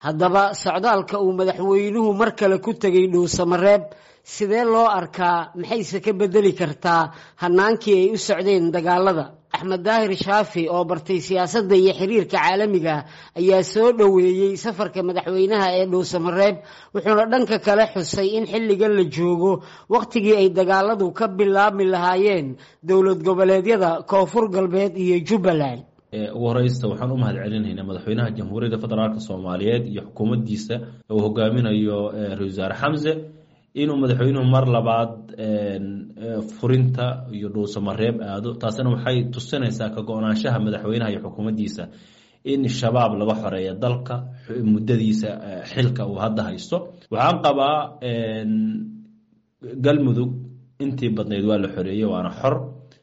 haddaba socdaalka uu madaxweynuhu mar kale ku tegay dhuusamareeb sidee loo arkaa maxayse ka bedeli kartaa hanaankii ay u socdeen dagaalada axmed daahir shaafi oo bartay siyaasadda iyo xiriirka caalamiga ayaa soo dhoweeyey safarka madaxweynaha ee dhuusamareeb wuxuuna dhanka kale xusay in xilligan la joogo wakhtigii ay dagaaladu ka bilaabmi lahaayeen dowlad goboleedyada koonfur galbeed iyo jubbaland ugu horeysta waxaan u mahad celinaynaa madaxweynaha jamhuuriyadda federaalk soomaaliyeed iyo xukuumaddiisa uu hogaaminayo ra-isul wasaare xamse inuu madaxweynuhu mar labaad furinta iyo dhuusamareeb aado taasina waxay tusinaysaa ka go-naanshaha madaxweynaha iyo xukuumaddiisa in shabaab laga xoreeya dalka muddadiisa xilka uu hadda haysto waxaan qabaa galmudug intii badnayd waa la xoreeyey waana xor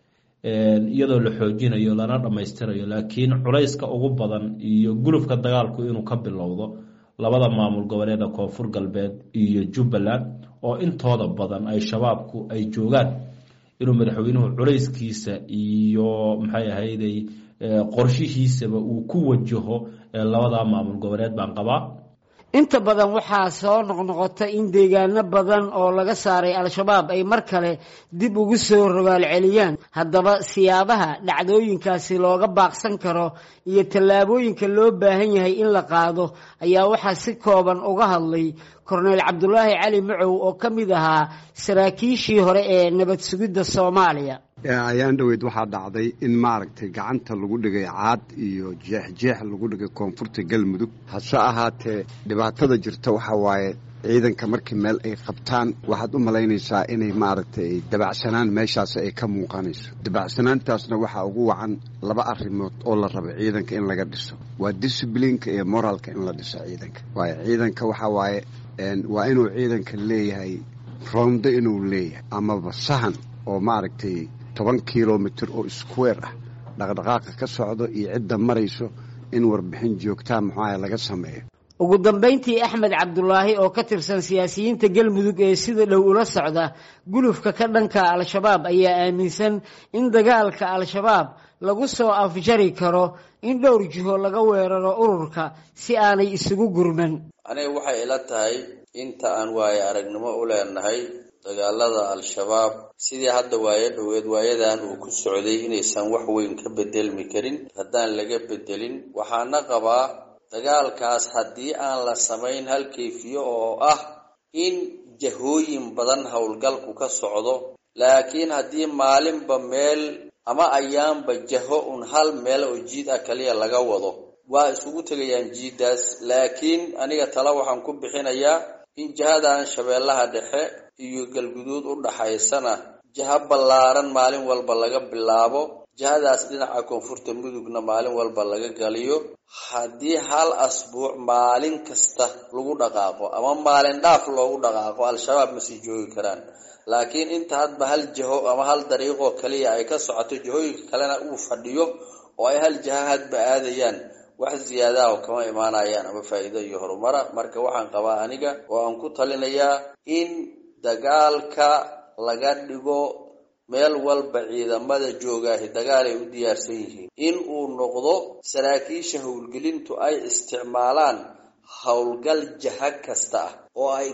iyadoo la xoojinayo lana dhammaystirayo laakiin culayska ugu badan iyo gulufka dagaalku inuu ka bilowdo labada maamul goboleeda koonfur galbeed iyo jubbaland oo intooda badan ay shabaabku ay joogaan inuu madaxweynuhu culayskiisa iyo maxay ahayday qorshihiisaba uu ku wajaho labada maamul goboleed baan qabaa inta badan waxaa soo noqnoqota in deegaano badan oo laga saaray al-shabaab ay mar kale dib ugu soo rogaal celiyaan haddaba siyaabaha dhacdooyinkaasi looga baaqsan karo iyo tallaabooyinka loo baahan yahay in la qaado ayaa waxaa si kooban uga hadlay korneyl cabdulaahi cali macow oo ka mid ahaa saraakiishii hore ee nabad sugidda soomaaliya ayaan dhoweyd waxaa dhacday in maaragtay gacanta lagu dhigay caad iyo jeexjeex lagu dhigay koonfurta galmudug hase ahaatee dhibaatada jirta waxaa waaye ciidanka markii meel ay qabtaan waxaad u malaynaysaa inay maaragtay dabacsanaan meeshaas ay ka muuqanayso dabacsanaantaasna waxaa ugu wacan laba arrimood oo la raba ciidanka in laga dhiso waa disiblinka iyo moraalka in la dhiso ciidanka waayo ciidanka waxaa waaye waa inuu ciidanka leeyahay rondo inuu leeyahay amaba sahan oo maaragtay toban kilomitr oo square ah dhaqdhaqaaqa ka socdo iyo cidda marayso in warbixin joogtaa muxuaha laga sameeyo ugu dambayntii axmed cabdulaahi oo ka tirsan siyaasiyiinta galmudug ee sida dhow ula socda gulufka ka dhanka al-shabaab ayaa aaminsan in dagaalka al-shabaab lagu soo afjari karo in dhowr jiho laga weeraro ururka si aanay isugu gurman aniga waxay ila tahay inta aan waaye aragnimo u leenahay dagaalada al-shabaab sidii hadda waayo dhoweed waayadan uu ku socday inaysan wax weyn ka bedelmi karin haddaan laga bedelin waxaana qabaa dagaalkaas haddii aan la samayn hal kayfiyo oo ah in jahooyin badan howlgalku ka socdo laakiin haddii maalinba meel ama ayaanba jaho un hal meel oo jiid ah kaliya laga wado waa isugu tegayaan jiiddaas laakiin aniga tala waxaan ku bixinayaa in jihadan shabeellaha dhexe iyo galguduud u dhaxaysana jiha ballaaran maalin walba laga bilaabo jihadaas dhinaca koonfurta mudugna maalin walba laga galiyo haddii hal asbuuc maalin kasta lagu dhaqaaqo ama maalin dhaaf loogu dhaqaaqo al-shabaab ma sii joogi karaan laakiin inta hadba hal jiho ama hal dariiqoo kaliya ay ka socoto jihooyinka kalena uu fadhiyo oo ay hal jiha hadba aadayaan wax ziyaadaha oo kama imaanayaan ama faa'iido iyo horumara marka waxaan qabaa aniga oo aan ku talinayaa in dagaalka laga dhigo meel walba ciidamada joogaahi dagaal ay u diyaarsan yihiin in uu noqdo saraakiisha howlgelintu ay isticmaalaan howlgal jaha kasta ah oo ay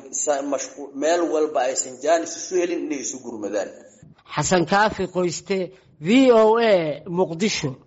meel walba aysan jaanis isu helin inay isu gurmadaan xasan kaafi qoyste v o a muqdisho